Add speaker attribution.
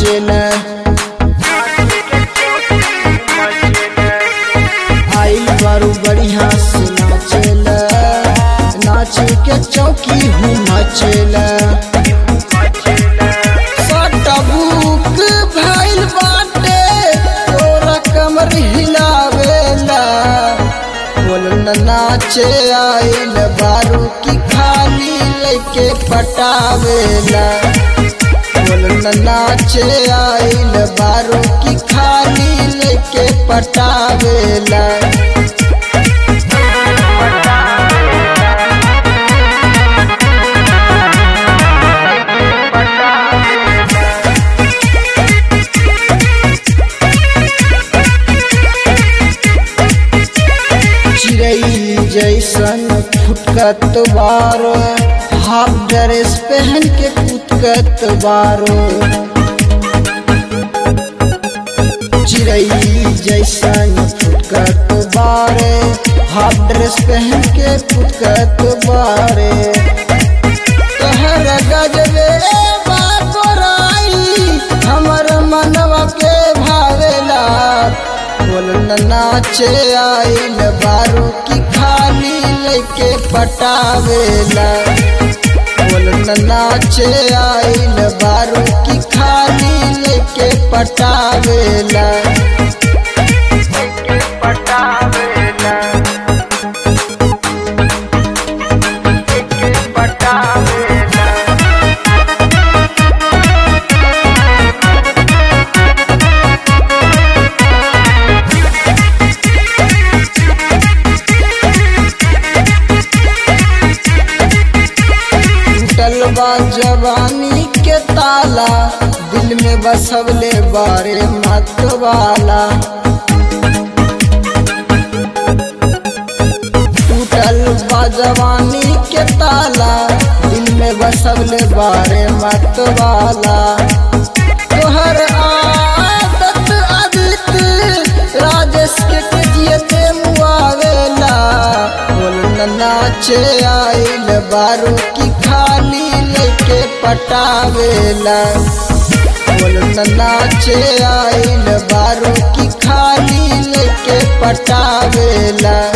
Speaker 1: मचेला आइल बारू बढ़िया से नाचेला नाच के चौकी हूँ मचेला सटबुक भइल बाटे तोरा कमर हिलावेला बोल न नाचे आइल बारू की खाली लेके पटावेला बोल न नाचे आइल बारू की खाली लेके पटावेला चिड़ई जैसन फुटकत बारो हाफ ड्रेस पहन के कुदकत बारो चिड़ई जैसन फुटकत बारे हाफ ड्रेस पहन के कुदकत बारे तहर गजबे बाबराई हमर मनवा के भावेला बोल न नाचे आइल बारू की खाली लेके पटावेला बोल न नाचे आइल बारू की खाली लेके पटावेला टूटल बा जवानी के ताला दिल में बसवले बारे मत वाला टूटल बा जवानी के ताला दिल में बसवले बारे मत वाला तोहर आदत आदित राजेश के जियते मुआवेला बोल न नाचे आइल बारू की खाली लेके पटावेला बोल न नाचे आइल बारू की खाली लेके पटावेला